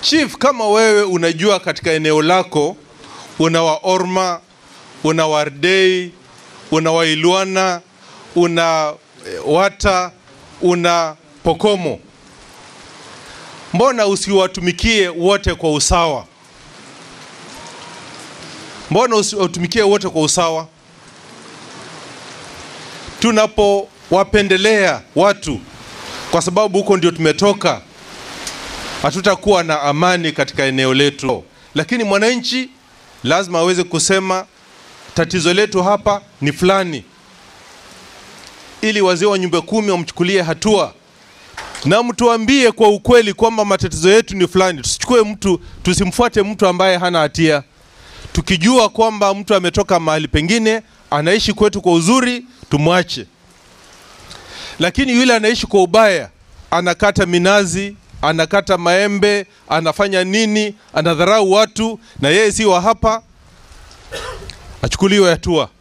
Chief, kama wewe unajua katika eneo lako una Waorma, una Wardei, una Wailwana, una eh, Wata, una Pokomo, mbona usiwatumikie wote kwa usawa? Mbona usiwatumikie wote kwa usawa? Tunapowapendelea watu kwa sababu huko ndio tumetoka, hatutakuwa na amani katika eneo letu. Lakini mwananchi lazima aweze kusema tatizo letu hapa ni fulani, ili wazee wa nyumba kumi wamchukulie hatua na mtuambie kwa ukweli kwamba matatizo yetu ni fulani. Tusichukue mtu, tusimfuate mtu ambaye hana hatia, tukijua kwamba mtu ametoka mahali pengine anaishi kwetu kwa uzuri, tumwache. Lakini yule anaishi kwa ubaya, anakata minazi, anakata maembe, anafanya nini, anadharau watu na yeye si wa hapa, achukuliwe hatua.